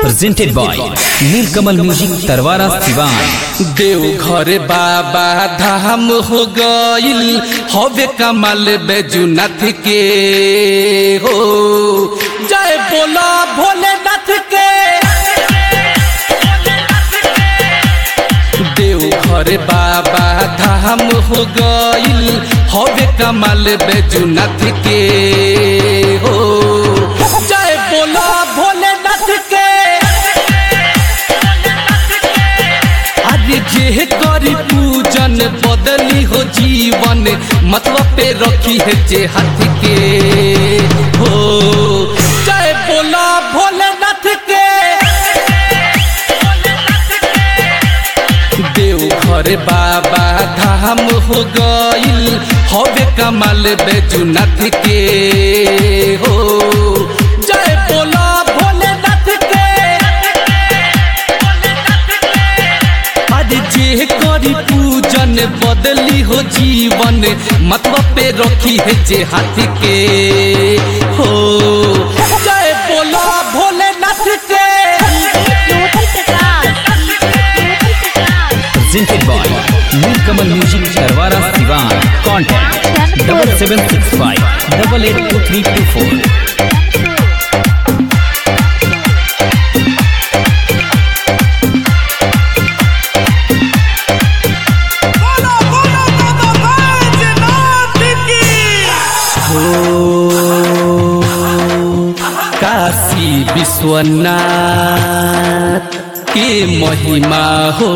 presented by Nilkamal Music Tarwara Sivan. देव घर बाबा धाम हो गईल हवे कमल बैजुनाथ के हो जय बोला भोलेनाथ के देव घर बाबा धाम हो गईल हवे कमल बैजुनाथ के हो जय बोला भोलेनाथ के आज जे करी पूजन बदली हो जीवन मतलब पे रखी है जे हाथ के हो जय बोला भोलेनाथ के देव घर बाबा धाम हो गईल हवे कमल बैजुनाथ के हो जय बोला भोलेनाथ के आज जे करी पूजन बदली हो जीवन मतलब पे रखी है जे हाथ के हो जय बोला भोलेनाथ के Presented by Nilkamal Music Tarwara Sivan. Contact double seven six five double eight two three two four. बोलो बोलो बाबा बैजनाथ की काशी विश्वनाथ के महिमा हो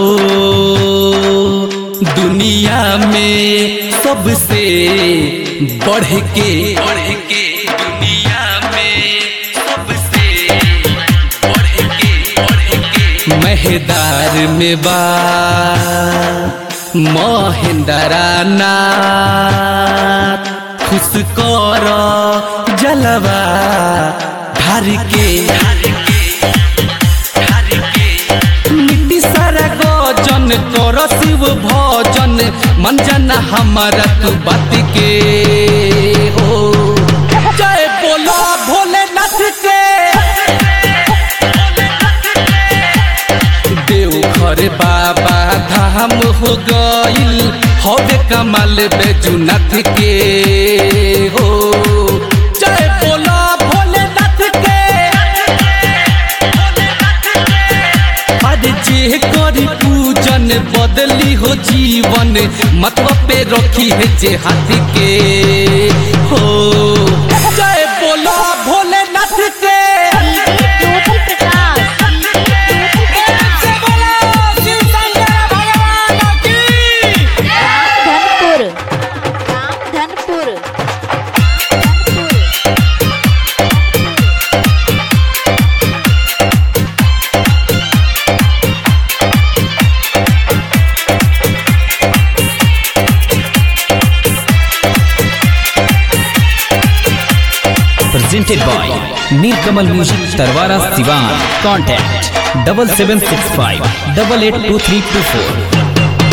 दुनिया में सबसे बढ़ के बढ़ के दुनिया में सबसे बढ़ के बढ़ के महदार में बा महेंद्रा नाथ खुश कर जलवा धार के मिट्टी सारा गजन कर शिव भजन मन जाना हमारा तू बात के हो जय बोला भोलेनाथ के देव घर बाबा धाम हो गईल हवे कमल बैजुनाथ के हो जय बोला भोलेनाथ के आज जे करी पूजन बदली हो जीवन मतलब पे रखी है जे हाथ के हो जय बोला भोलेनाथ के Dhanpur Dhanpur Presented by Nilkamal Music Tarwara Sivan. Contact double seven six five double eight two three two four.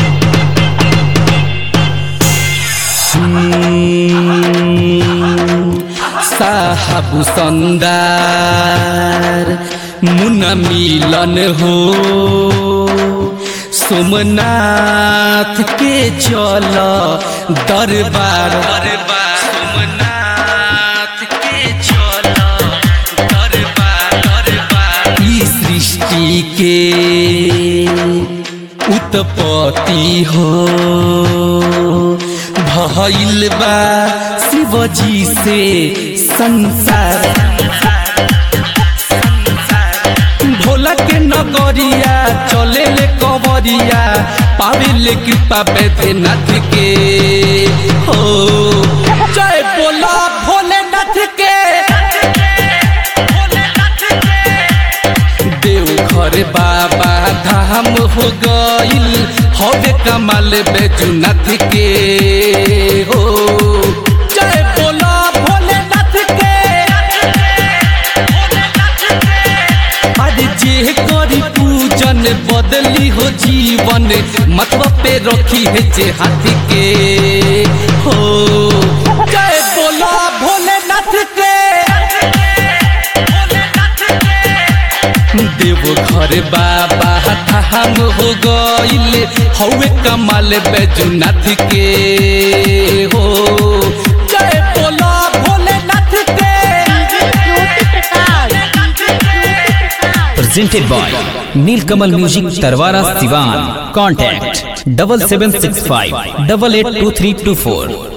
साहब संदार मुन मिलन हो सोमनाथ के चल दरबार दरबार सोमनाथ के चल दरबार दरबार ई सृष्टि के उत्पत्ति हो भइल बा शिवजी से संसार भोला के नगरिया चले ले कवरिया पावे ले कृपा बैद्यनाथ के हो जय बोला भोलेनाथ के देव घर बाबा धाम हो गईल हवे कमल बैजुनाथ के हो जय बोला भोलेनाथ के आज जे करी पूजन बदली हो जीवन मतलब पे रखी है जे हाथ के हो जय बोला भोलेनाथ के देव घर बाबा हम हो गइले हौवे कमाल बैजुनाथ के हो जय बोला भोलेनाथ के ज्योति प्रकाश ज्योति Prakash presented by Nilkamal Music Tarwara Sivan. Contact double seven six five double eight two three two four.